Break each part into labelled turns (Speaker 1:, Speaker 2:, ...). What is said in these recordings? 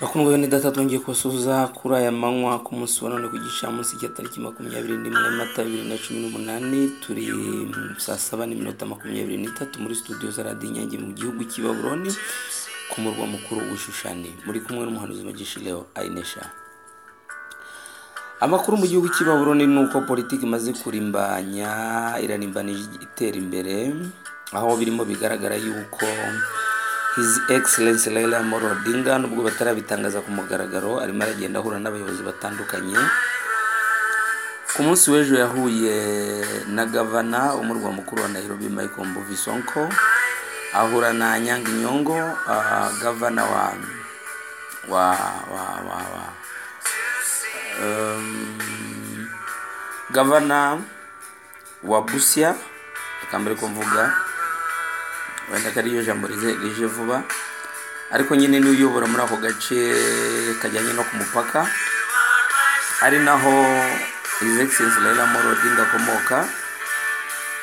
Speaker 1: Bakundwa bene data twongeye kubasoza kuri aya manywa ku munsi wa none ku gicamunsi cya tariki makumyabiri n'imwe mata bibiri na cumi n'umunani turi mm, saa saba n'iminota makumyabiri n'itatu muri studio za radiyo inyange mu gihugu cy'i Babuloni ku murwa mukuru w'Ishushani muri kumwe n'umuhanuzi magisha Leo Ainesha amakuru mu gihugu cy'i Babuloni ni uko politiki imaze kurimbanya irarimbanije itera imbere aho birimo bigaragara yuko His Excellency Raila Amolo Odinga nubwo batarabitangaza ku mugaragaro arimo aragenda ahura n'abayobozi batandukanye ku munsi w'ejo yahuye na gavana umurwa mukuru wa Nairobi Michael Mbuvi Sonko ahura na Anyang' Nyong'o ah, gavana wa wa wa wa, wa. Um, gavana wa Busia reka mbere ko mvuga wenda ko ariyo jambo rize rije vuba ariko nyine niwe uyobora muri ako gace kajyanye no ku mupaka ari naho His Excellency Raila Amolo Odinga akomoka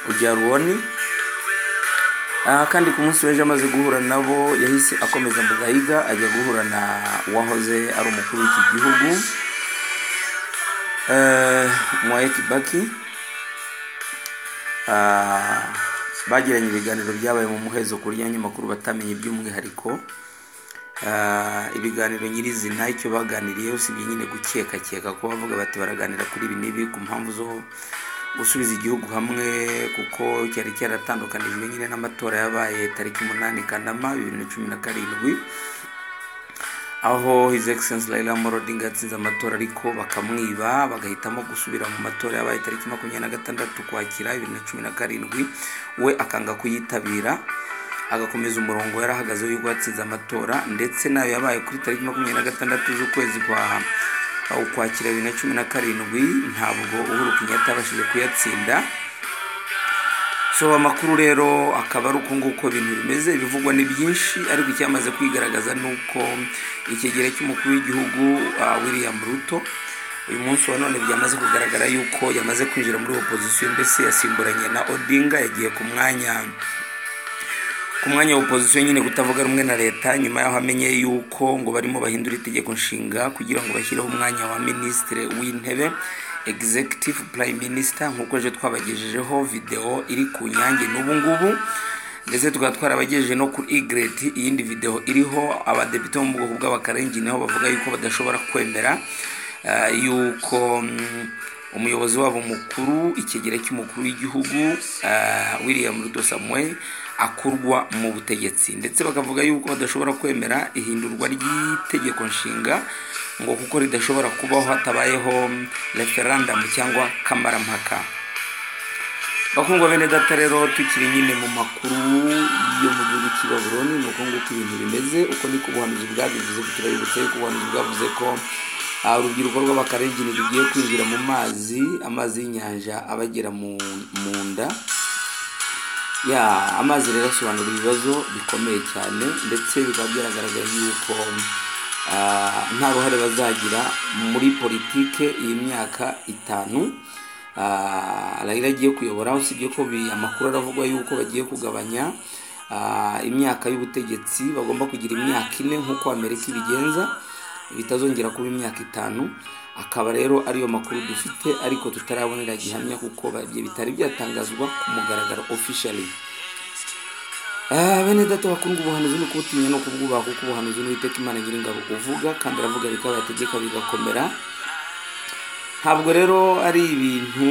Speaker 1: ujya Ruoni Ah, kandi ku munsi w'ejo amaze guhura nabo yahise akomeza mu gahiga ajya guhura na uwahoze ari umukuru w'iki gihugu eh, Mwai Kibaki Ah, bagiranye ibiganiro byabaye mu muhezo ku buryo abanyamakuru batamenye by'umwihariko Ah, ibiganiro nyirizina icyo baganiriyeho usibye nyine gukekakeka ko bavuga bati baraganira kuri ibi n'ibi ku mpamvu zo gusubiza igihugu hamwe kuko cyari cyaratandukanijwe nyine n'amatora yabaye tariki umunani kanama bibiri na cumi na karindwi aho His Excellency Raila Amolo Odinga yatsinze amatora ariko bakamwiba bagahitamo gusubira mu matora yabaye tariki makumyabiri na gatandatu ukwakira bibiri na cumi na karindwi we akanga kuyitabira agakomeza umurongo yari ahagazeho y'ubwo yatsinze amatora ndetse nayo yabaye kuri tariki makumyabiri na gatandatu z'ukwezi kwa ukwakira bibiri na cumi na karindwi ntabwo Uhuru Kenyatta yabashije kuyatsinda so amakuru rero akaba ari uko nguko ibintu bimeze ibivugwa ni byinshi ariko icyamaze kwigaragaza ni uko ikigero cy'umukuru w'igihugu ah, william ruto uyu munsi wa none byamaze kugaragara yuko yamaze kwinjira muri opozisiyo mbese yasimburanye na odinga yagiye ku mwanya ku mwanya wa opozisiyo nyine kutavuga rumwe na leta nyuma y'aho amenye yuko ngo barimo bahindura itegeko nshinga kugira ngo bashyireho umwanya wa minisitiri w'intebe executive prime minister nk'uko ejo twabagejejeho videwo iri ku nyange n'ubu ngubu ndetse tukaba twarabagejeje no kuri igret iyindi videwo iriho abadepite bo mu bwoko bw'abakarengine niho bavuga yuko badashobora kwemera ah, yuko mm, umuyobozi wabo mukuru ikigera cy'umukuru w'igihugu ah, william ruto samuel akurwa mu butegetsi ndetse bakavuga yuko badashobora kwemera ihindurwa ry'itegeko nshinga ngo kuko ridashobora kubaho hatabayeho referandamu cyangwa kamarampaka bakundwa bene data rero tukiri nyine mu makuru yo mu gihugu cy'i babuloni ni uko nguko ibintu bimeze uko niko ubuhanuzi bwabivuze turabibutse yuko ubuhanuzi bwavuze ko ah, urubyiruko rw'abakarengine rugiye kwinjira mu mazi amazi y'inyanja abagera mu mu nda ya amazi rero asobanura ibibazo bikomeye cyane ndetse bikaba byaragaragaye yuko ah, nta ruhare bazagira muri politike iyi myaka itanu Ah, Raila agiye kuyobora usibye ko bi- amakuru aravugwa yuko bagiye kugabanya ah, imyaka y'ubutegetsi bagomba kugira imyaka ine nk'uko amerika ibigenza bitazongera kuba imyaka itanu akaba rero ariyo makuru dufite ariko tutarabonera gihamya kuko ba- ibyo bitari byatangazwa ku mugaragaro officially Ah, bene data bakundwa ubuhanuzi ni kubutinya no kubwubaha kuko ubuhanuzi ni uwiteka imana nyiringabo uvuga kandi aravuga bikaba yategeka bigakomera ntabwo rero ari ibintu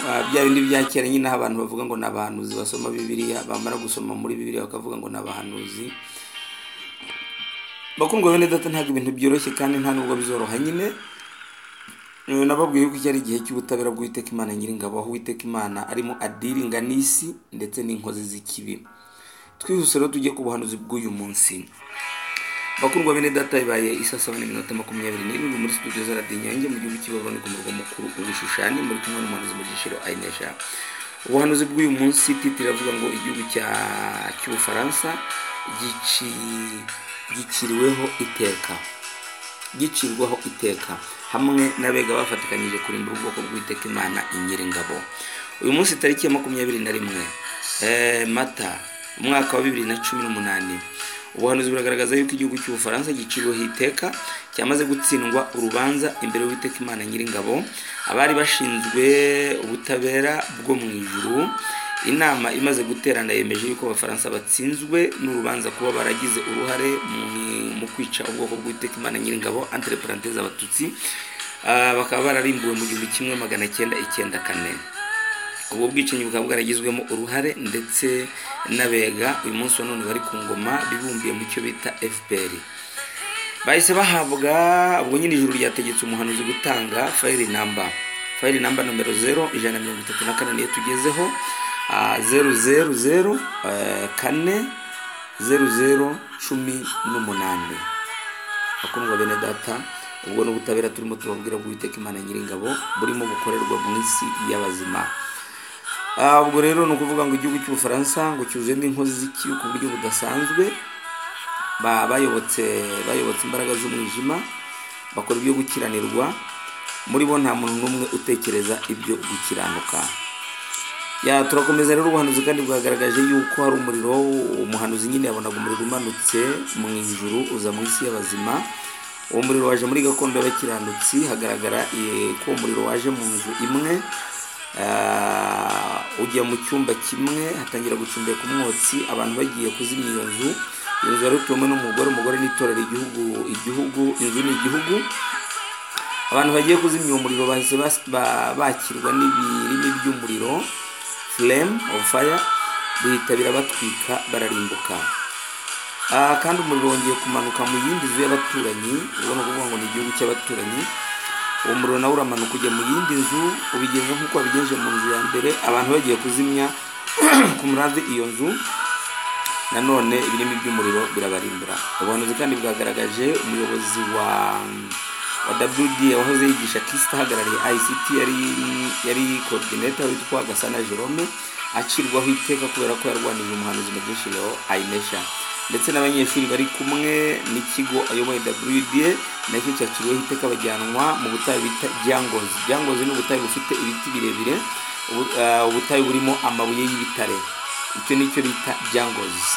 Speaker 1: ah, bya bindi bya kera nyine aho abantu bavuga ngo ni abahanuzi basoma bibiliya bamara gusoma muri bibiliya bakavuga ngo ni abahanuzi bakundwa bene data ntabwo ibintu byoroshye kandi nta nubwo bizoroha nyine Eh, nababwiye yuko iki ari igihe cy'ubutabera bw'uwiteka imana nyiringabo aho uwiteka imana arimo adiringa n'isi ndetse n'inkozi z'ikibi twihuse rero tujye ku buhanuzi bw'uyu munsi bakundwa bene data bibaye isa saba n'iminota makumyabiri n'irindwi muri studio za radiyo inyange mu gihugu cy'ibaboni ku murwa mukuru ubishushani muri kumwe n'umuhanuzi mu gishiro ayinesha ubuhanuzi bw'uyu munsi titi iravuga ngo igihugu cya- cy'ubufaransa gici- giciriweho iteka gicirwaho iteka hamwe n'abega bafatikanyije kurimbura ubwoko bw'iteka imana inyiringabo uyu munsi tariki ya makumyabiri na rimwe eh, mata umwaka wa bibiri na cumi n'umunani ubuhanuzi buragaragaza yuko igihugu cy'ubufaransa giciriweho iteka cyamaze gutsindwa urubanza imbere y'uwiteka imana nyiringabo abari bashinzwe ubutabera bwo mu ijuru inama imaze guterana yemeje yuko abafaransa batsinzwe n'urubanza kuba baragize uruhare mu- mu kwica ubwoko bw'uwiteka imana nyiringabo entre parenthèse abatutsi Ah, bakaba bararimbuwe mu gihumbi kimwe magana cyenda icyenda kane ubwo bwicanyi bukaba bwaragizwemo uruhare ndetse n'abega uyu munsi wa none bari ku ngoma bibumbiye mu cyo bita fpr bahise bahabwa ubwo nyine ijuru ryategetse umuhanuzi gutanga fayiri namba fayiri namba nomero zero ijana na mirongo itatu na kane niyo tugezeho Ah, zeru zeru zeru eh, kane zeru zeru cumi n'umunani akundwa bene data ubwo ni ubutabera turimo tubabwira bw'uwiteka imana nyiringabo burimo bukorerwa mu isi y'abazima Ah, ubwo rero ni ukuvuga ngo igihugu cy'ubufaransa ngo cyuzuyemo inkozi z'ikibi ku buryo budasanzwe ba- bayobotse bayobotse imbaraga z'umwijima bakora ibyo gukiranirwa muri bo nta muntu n'umwe utekereza ibyo gukiranuka ya turakomeza rero ubuhanuzi kandi bwagaragaje yuko hari umuriro umuhanuzi nyine yabonaga umuriro umanutse mu ijuru uza mu isi y'abazima uwo muriro waje muri gakondo y'abakiranutsi hagaragara eh, ko uwo muriro waje mu nzu imwe Ah, ujya mu cyumba kimwe hatangira gucumbeka umwotsi abantu bagiye kuzimya iyo nzu iyo nzu yari ituwemo n'umugore umugore n'itorero igihugu igihugu inzu ni igihugu abantu bagiye kuzimya uwo muriro bahise bas- ba- bakirwa n'ibirimi by'umuriro flame of fire bihita birabatwika bararimbuka Ah, kandi umuriro wongeye kumanuka mu yindi nzu y'abaturanyi ubona kuvuga ngo ni igihugu cy'abaturanyi uwo muriro nawe uramanuka ujya mu yindi nzu ubigenza nk'uko wabigenje mu nzu ya mbere abantu bagiye kuzimya ku murambi iyo nzu nanone ibirimi by'umuriro birabarimbura ubuhanuzi kandi bwagaragaje umuyobozi wa wa WD wahoze yigisha KIST ahagarariye ICT yari yari coordinator witwa Gasana Jerome acirwaho iteka kubera ko yarwanije umuhanuzi mu byishimo Ainesha ndetse n'abanyeshuri bari kumwe n'ikigo ayoboye WDA nacyo cyaciriweho iteka bajyanwa mu butayu bita Djangozi Djangozi ni ubutayu bufite ibiti birebire ubu- ah, ubutayu burimo amabuye y'ibitare icyo nicyo bita Djangozi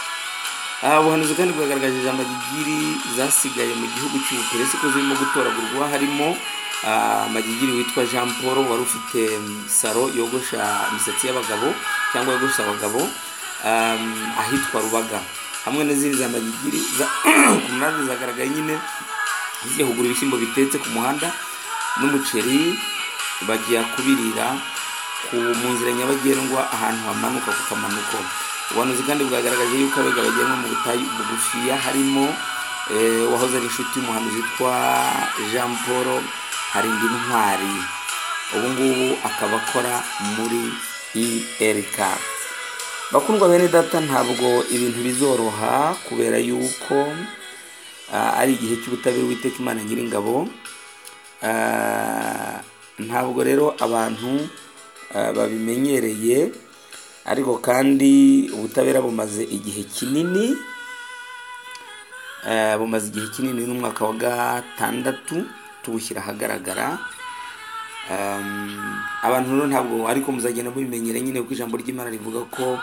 Speaker 1: aha ubuhanuzi kandi bwagaragaje ijambo magigiri zasigaye mu gihugu cy'ubuperesi ko zirimo gutoragurwa harimo ah, magigiri witwa jean paul wari ufite mm, saro yogosha imisatsi y'abagabo cyangwa yogosha abagabo um, ahitwa rubaga hamwe n'izindi za magigiri za- ku munani zagaragaye nyine zigiye kugura ibishyimbo bitetse ku muhanda n'umuceri bajya kubirira ku mu nzira nyabagendwa ahantu hamanuka ku kamanuko ubuhanuzi kandi bwagaragaje yuko abega bagenwa mu butayu bugufiya harimo eh, wahoze ari inshuti y'umuhanuzi witwa jean paul harindi ntwari ubu ngubu akaba akora muri irk bakundwa bene data ntabwo ibintu bizoroha kubera yuko ah, ari igihe cy'ubutabera witeka imana nyiringabo Ah, ntabwo rero abantu ah, babimenyereye ariko kandi ubutabera bumaze igihe kinini ah, bumaze igihe kinini n'umwaka wa gatandatu tubushyira ahagaragara Um, abantu rero ntabwo ariko muzagenda mubimenyere nyine kuko ijambo ry'imana rivuga ko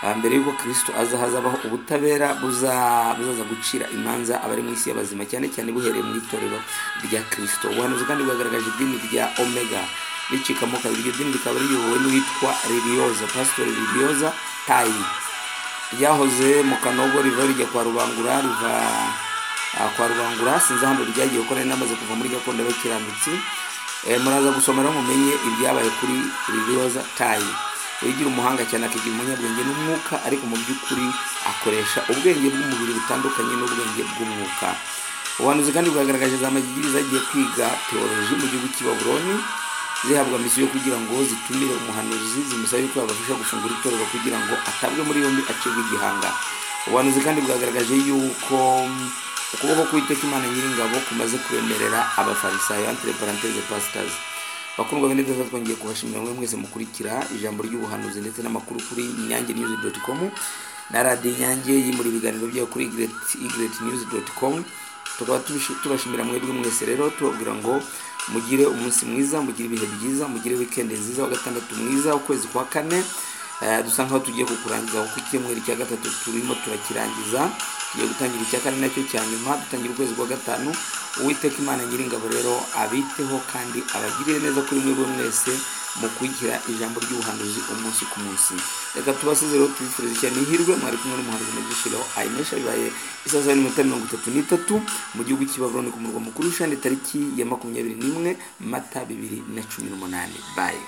Speaker 1: ah, mbere y'uko kristo aza hazabaho ubutabera buza- buzaza gucira imanza abari mu isi y'abazima cyane cyane buhereye mu itorero rya kristo ubuhanuzi kandi bwagaragaje idini rya omega ricikamo kabiri iryo dini rikaba riyobowe n'uwitwa liliyoza pasitori liliyoza tayi ryahoze mu kanogo riva rijya kwa rubangura riva ah, kwa rubangura sinzi ahandi ryagiye kuko nari namaze kuva muri gakondo y'abakiranutsi Eh, muraza gusoma rero mumenye ibyabaye kuri liliyoza tayi uyigira umuhanga cyane akigira umunyabwenge n'umwuka ariko mu by'ukuri akoresha ubwenge bw'umubiri butandukanye n'ubwenge bw'umwuka ubuhanuzi kandi bwagaragaje za magigiri zagiye kwiga teoloji mu gihugu cy'i babuloni zihabwa misiyo kugira ngo zitumire umuhanuzi zimusaba yuko yabafasha gufungura itorero kugira ngo atabwe muri yombi acibwe igihanga ubuhanuzi kandi bwagaragaje yuko mm, ukuboko k'uwiteka imana nyiringabo kumaze kubemerera abafarisayo entre parenthese pastors bakundwa bene data twongeye kubashimira mwe mwese mukurikira ijambo ry'ubuhanuzi ndetse n'amakuru kuri inyange news com na radiyo inyange yimura ibiganiro byayo kuri igret news com tukaba tubishi- tubashimira mwebwe mwese rero tubabwira ngo mugire umunsi mwiza mugire ibihe byiza mugire wikendi nziza wa gatandatu mwiza ukwezi kwa kane Eh, dusa nkaho tugiye kukurangiza kuko icyumweru cya gatatu turimo turakirangiza tugiye gutangira icya kane nacyo cya nyuma dutangira ukwezi kwa gatanu uwiteka imana nyiringabo rero abiteho kandi abagirire neza kuri mwe mwese mu kwigira ijambo ry'ubuhanuzi umunsi ku munsi reka tubasize rero tubifuriza icyane ihirwe mwari kumwe n'umuhanuzi Mugishireho ayinesha bibaye isaha saa n'iminota mirongo itatu n'itatu mu gihugu cy'ibabuloni ku murwa mukuru ushani tariki ya makumyabiri n'imwe mata bibiri na cumi n'umunani bayi